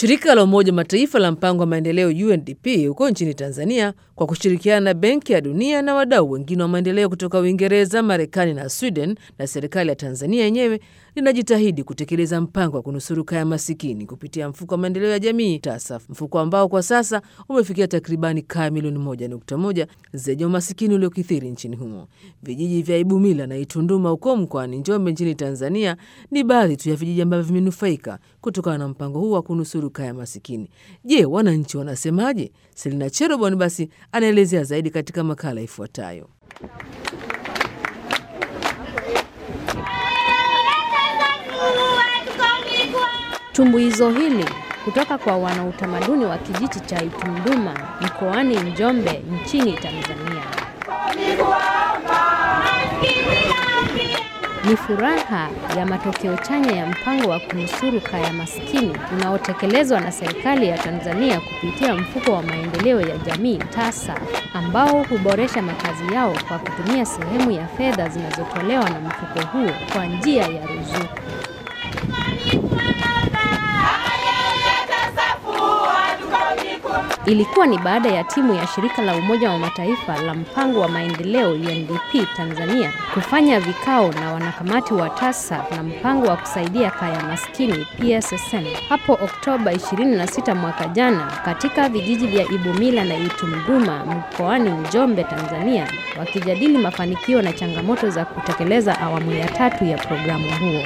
Shirika la Umoja Mataifa la mpango wa maendeleo UNDP huko nchini Tanzania kwa kushirikiana na Benki ya Dunia na wadau wengine wa maendeleo kutoka Uingereza, Marekani na Sweden na serikali ya Tanzania yenyewe linajitahidi kutekeleza mpango wa kunusuru kaya masikini kupitia mfuko wa maendeleo ya jamii TASAF, mfuko ambao kwa sasa umefikia takribani kaya milioni moja nukta moja zenye umasikini uliokithiri nchini humo. Vijiji vya Ibumila na Itunduma huko mkoani Njombe nchini Tanzania ni baadhi tu ya vijiji ambavyo vimenufaika kutokana na mpango huu wa kunusuru kaya masikini. Je, wananchi wanasemaje? Selina Cherobon basi anaelezea zaidi katika makala ifuatayo. Tumbuizo hili kutoka kwa wanautamaduni wa kijiji cha Itunduma mkoani Njombe nchini Tanzania. Ni furaha ya matokeo chanya ya mpango wa kunusuru kaya maskini unaotekelezwa na serikali ya Tanzania kupitia mfuko wa maendeleo ya jamii TASAF ambao huboresha makazi yao kwa kutumia sehemu ya fedha zinazotolewa na mfuko huo kwa njia ya ruzuku. Ilikuwa ni baada ya timu ya shirika la Umoja wa Mataifa la mpango wa maendeleo UNDP Tanzania kufanya vikao na wanakamati wa TASAF na mpango wa kusaidia kaya maskini PSSM hapo Oktoba 26 mwaka jana katika vijiji vya Ibumila na Itumduma mkoani Njombe, Tanzania, wakijadili mafanikio na changamoto za kutekeleza awamu ya tatu ya programu huo.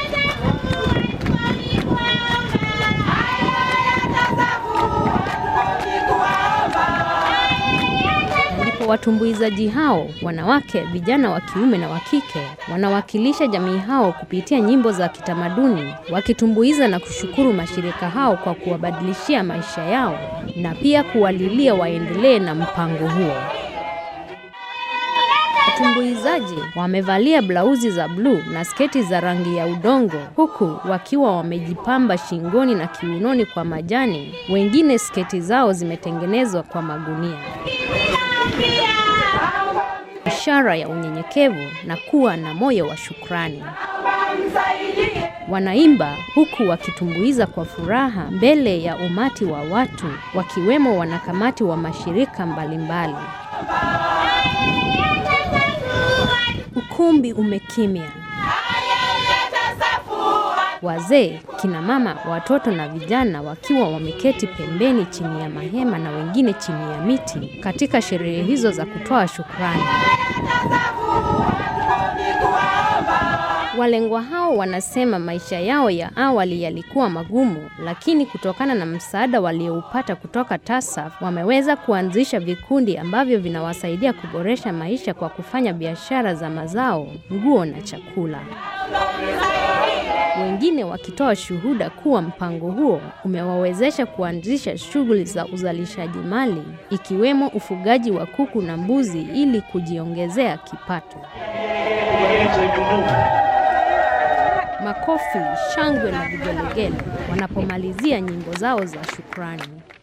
Watumbuizaji hao wanawake, vijana wa kiume na wa kike wanawakilisha jamii hao kupitia nyimbo za kitamaduni, wakitumbuiza na kushukuru mashirika hao kwa kuwabadilishia maisha yao na pia kuwalilia waendelee na mpango huo. Watumbuizaji wamevalia blauzi za bluu na sketi za rangi ya udongo, huku wakiwa wamejipamba shingoni na kiunoni kwa majani. Wengine sketi zao zimetengenezwa kwa magunia ishara ya unyenyekevu na kuwa na moyo wa shukrani. Wanaimba huku wakitumbuiza kwa furaha mbele ya umati wa watu, wakiwemo wanakamati wa mashirika mbalimbali. Ukumbi umekimya. Wazee, kina mama, watoto na vijana wakiwa wameketi pembeni chini ya mahema na wengine chini ya miti katika sherehe hizo za kutoa shukrani. Walengwa hao wanasema maisha yao ya awali yalikuwa magumu, lakini kutokana na msaada walioupata kutoka TASAF wameweza kuanzisha vikundi ambavyo vinawasaidia kuboresha maisha kwa kufanya biashara za mazao, nguo na chakula. Wengine wakitoa shuhuda kuwa mpango huo umewawezesha kuanzisha shughuli za uzalishaji mali ikiwemo ufugaji wa kuku na mbuzi ili kujiongezea kipato. Makofi, shangwe na vigelegele wanapomalizia nyimbo zao za shukrani.